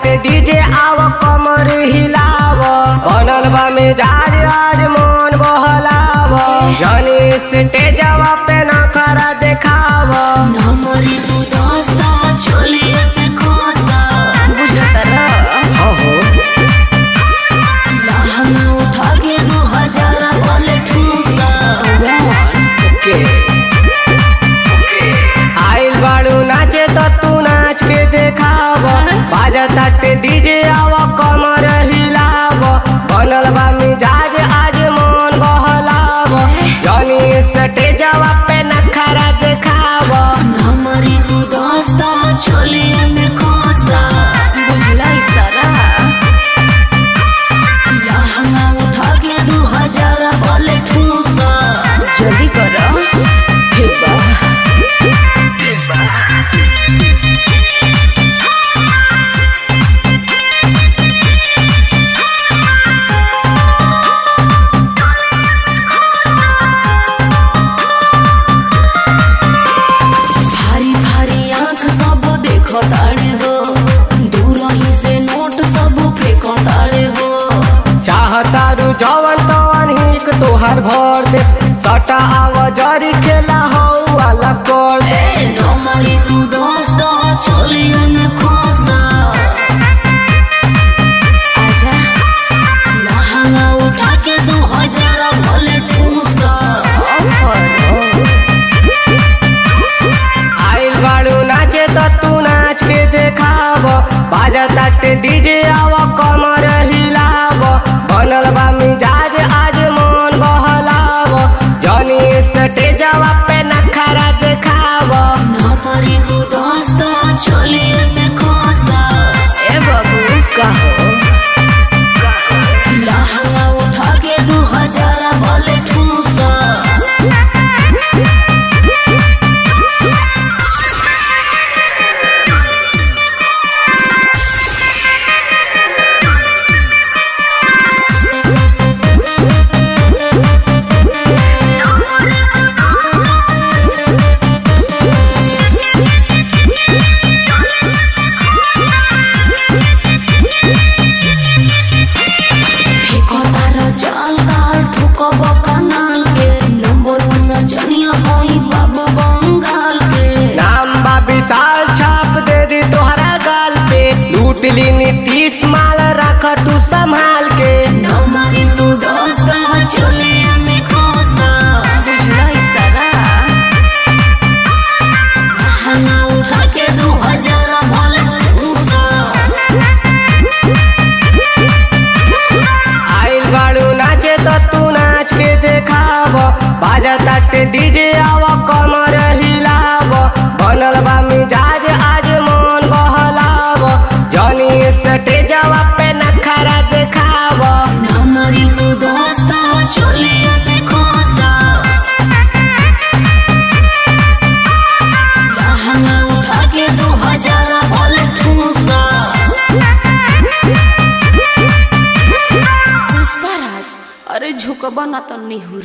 ताटे डीजे आव कमर हिलाव बनल बा मिजाज आज मन बहलाव जनी स्टेजवा पे नखरा देखाव नमरी तू दोस्ता चोलिए पे खोस्ता बुझता रह हो लहंगा उठा के दो हजार बोले ठूसता के आइल बाड़ू नाचे तो तू नाच के देखाव बाजा ताटे डीजे आव कमर हिलाव बनल बा मिजाज आज मन बहलाव जनी स्टेजवा पे नखरा देखाव नमरी तू दोस्ता चोलिए में खोस्ता बुझला इशारा लहंगा उठा के दो हजार बोले ठूसता जल्दी करो ठीक बा भारी भारी आंख सब देखो ताड़े हो दूर ही से नोट सब फेंको ताड़े हो चाहतारू जवन तवन हिक तोहर भर दे सटा आव जरी खेला हो वाला कर दे ए नमरी तू दोस्त चोलिए में खोसता आजा लहंगा उठा के दो हजार बोले ठूसता ऑफर आइल बाड़ू नाचे तो तू नाच के देखाव बाजा ताटे डीजे आव कमर हिलाव बनल बा मिजाज आज मन बहलाव जनी स्टेजवा पे नखरा देखाव नमरी तू दोस्त चोलिए में खोसता ए बाबू कहो लहंगा उठा के दो हजार बोले ठूसता फेंको तारो जाल काल ठुको बकनाल के नंबर वन जनिया होई बाबा बंगाल के नाम बा विशाल छाप दे दी तोहरा गाल पे लूट ली नीतीश माल रख तू संभाल के नमरी तू दोस्त चले में खोसता बुझला इशारा लहंगा उठा के दो हजार बोले ठूसता आइल बाड़ू नाचे तो तू नाच के देखाव बाजा ताटे डीजे आव कमर हिलाव बनल बा मिजाज आज मन बहलाव जनी स्टेजवा पे नखरा देखाव नमरी तू दोस्त चले में खोसता लहंगा उठा के दो हजार बोले ठूसता पुष्पराज अरे झुकबा ना तो निहुर